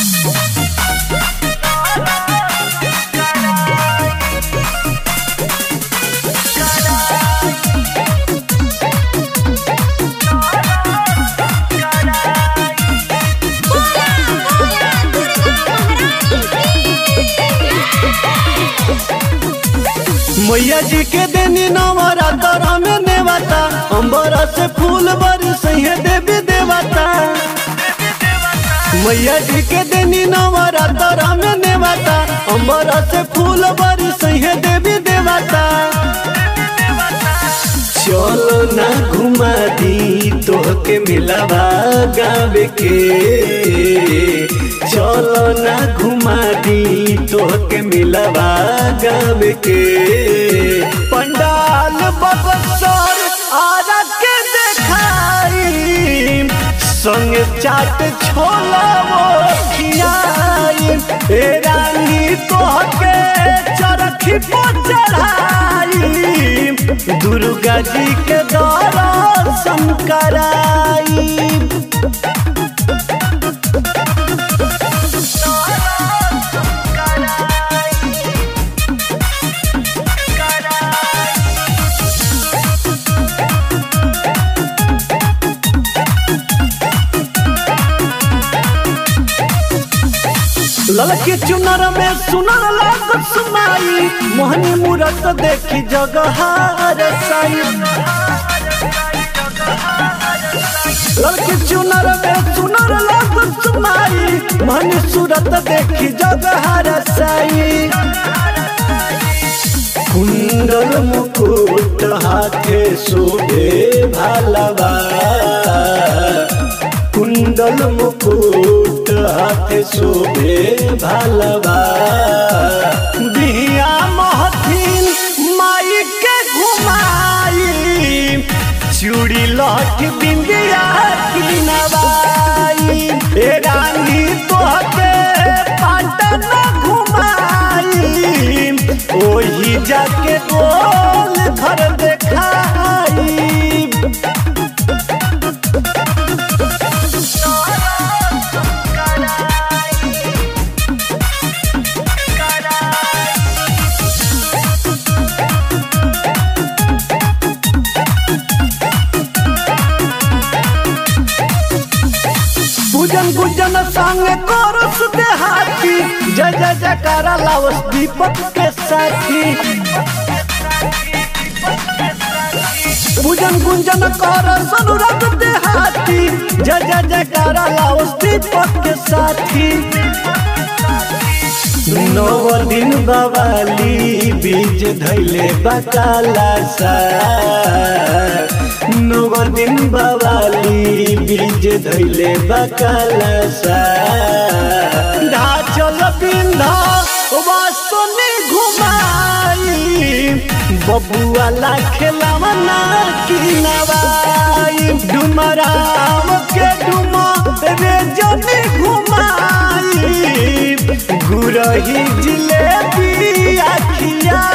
बोला बोला दुर्गा महारानी मैया जी के देनी नवरात्र में नेवता अंबर से फूल बरस है देवी देवता मैया जी के देनी नवरात्र में नेवता अंबर से फूल बरस है देवी देवता चलो ना घुमा दी तोहके मिलवा गावे के चलो ना घुमा दी तोहके मिलवा गावे के पंडाल बबसर आरा के देखाई संग चाट छोला वो खियाई ए रानी तोहके चरखी पर चढ़ाई दुर्गा जी के दर्शन कराई ललकी चुनर में सुनर लागत सुनाई मोहनी मूरत देखी जगह साई ललकी चुनर में सुनर लागत सुनाई मोहनी सूरत देखी जगह साई कुंडल मुकुट हाथे शोभे भालवा कुंडल मुकुट हाथे शोभे भालवा बिया महथिन माई के घुमाई चूड़ी लठ बिंदिया की नवाई ए रानी तोहके पाटन घुमाई ओही जाके गोल घर देखाई पूजन पूजन संग कोरस देहाती जय जय जयकारा लावस दीपक के साथी पूजन गुंजन कर अनुराग देहाती जय जय जयकारा लावस दीपक के साथी नौ दिन बवाली बीज धैले बकाला सा नौ दिन बवाली बीज धैले बकाला सा ढाचल बिंधा वासनी घुमाई बबुआ ला खेलवना की नवाई डुमराम के डुमा रे जनी घुमाई गुरही जिलेबी आखिया